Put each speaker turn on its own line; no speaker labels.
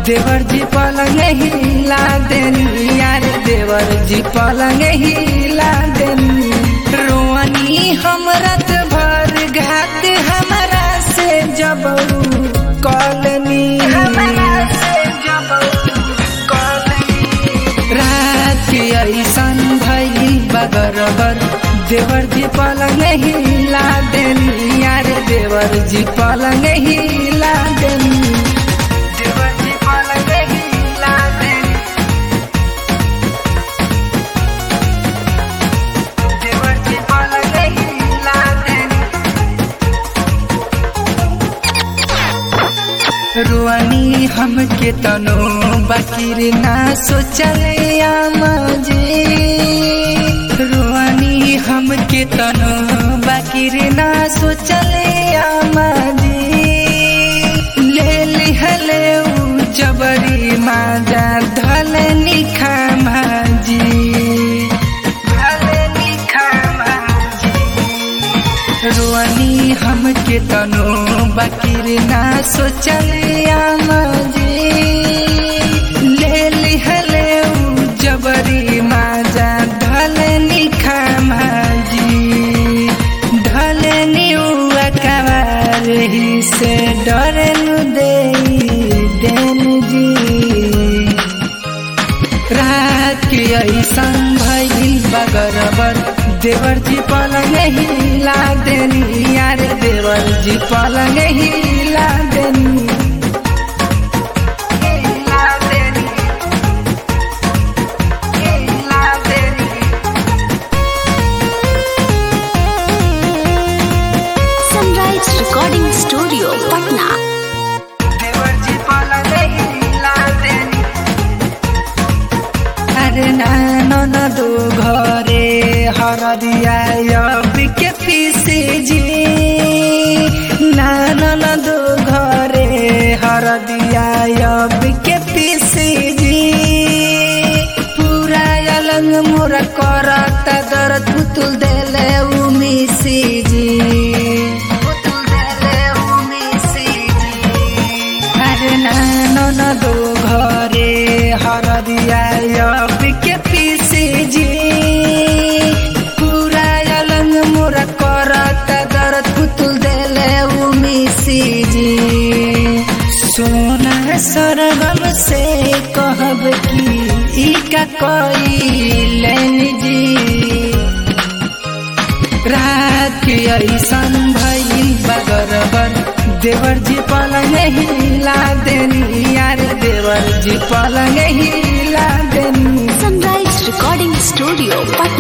देवर जी पलंग हिला देनी यार देवर जी पलंग हिला देनी रोनी हम रात भर घात हमारा से जब कॉलनी रात के ऐसन भइल बगरबर देवर जी पलंग हिला देनी यार देवर जी पलंग हिला देनी देवर जी पलंग हिला देनी देवर जी पलंग हिला देनी रुआनी हमके तनो बाकिर ना सोचले आमाजे रुआनी हमके तनो बाकिर ना सोचले आमाजे ले लिहले उ जबरी माजा धलनी खामाजी धलनी खामाजी रुआनी हमके तनो बाकिर ना सोचले आमाजे ले लिहले उ जबरी माजा ढलनी खामाजी ढलनी उआ कवार ही से डरनु दे देन जी रात के ऐसन भइल बगरबर देवर जी पलंग हिला देनी यार देवर जी पलंग हिला देनी हिला देनी हिला देनी
Sunrise Recording Studio, Patna.
देवर जी पलंग हिला देनी अरे नानो न दो घरे हरदिया के पीसे जी नानो न दो घरे हरदिया के पीसे जी पूरा अलंग मोरा करत दर्द पुतुल देले उमिसी जी पुतुल देले उमिसी जी अरे नानो न दो घरे हरदिया के पीसे जी पूरा अलंग मोरा करत दर्द पुतुल देले उमिसी जी सोना सरगम से कहब की ई का कैलन जी रात के ऐसन भइल बगरबर देवर जी पलंग हिला देनी यार देवर जी पलंग हिला देनी
Sunrise Recording Studio, Patna.